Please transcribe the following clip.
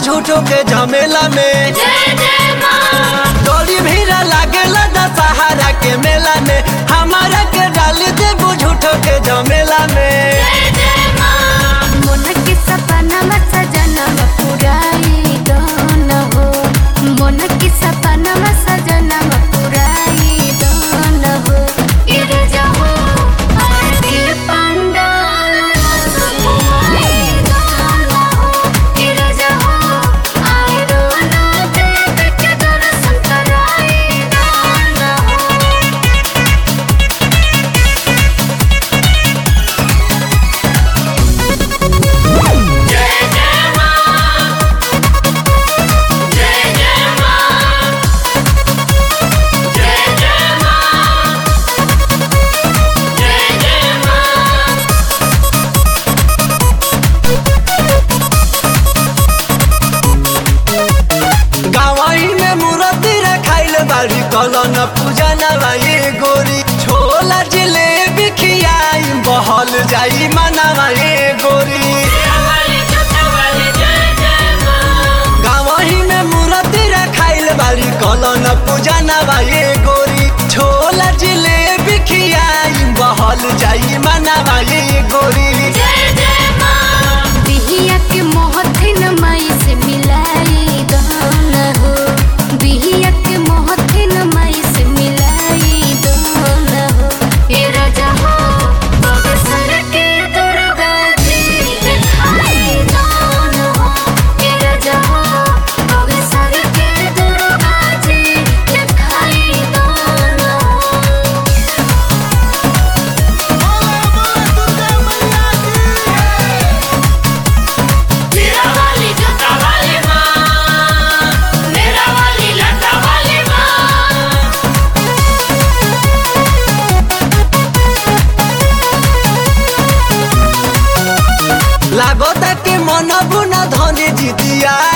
झूठो के झमेला में जय जय माँ डोरी भीड़ा लागेला दशहरा के मेला में हमारा के डाल दे झूठो के झमेला में जय जय माँ मन के सपना में सजना पुराई गाना हो मन के सपना में सजना पुराई गाना हो गिर जाओ आरती पंडाल सुनाई गाना हो गिर जाओ आए रोना देव के दर्शन कराई गाना हो जय जय माँ जय जय माँ जय जय माँ जय जय माँ गावाई में मूर्ति रखाइल बारी कलन पूजा नवाई गोरी छोला जिलेबी खियाई बहल जाई मनावाई गोरी वाली छोटा वाली जय जय माँ गावाही में मूर्ति रखाइल बारी कलन पूजा नवाई गोरी छोला जिलेबी खियाई बहल जाई मनावाई गोरी जय जय माँ बिहिया के मोहथिन माई से मिलाई गाना हो बिहिया के मोहथिन माई से मिलाई गाना हो हे राजा हो बगसर के दुर्गा जी दिखाई गाना हो हे राजा हो बगसर के दुर्गा जी दिखाई गाना हो मेरा वाली छोटा वाली माँ मेरा वाली लटा वाली माँ लागता के मन बुना धनी जितिया